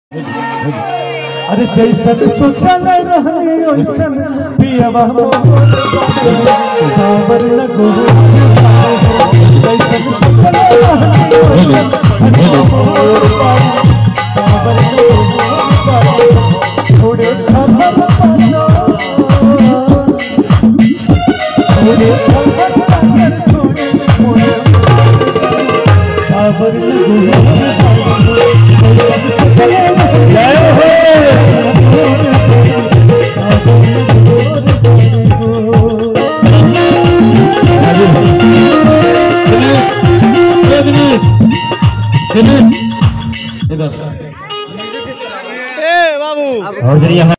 अरे जैसन सोचल रहनी वैसन पियवा सावर लगो जैसन सोचल रहनी वैसन सावर लगो थोड़े छमर पानो थोड़े छमर पानो थोड़े थोड़े सावर लगो जय दिनेश दिनेश इधर ए बाबू और जरिए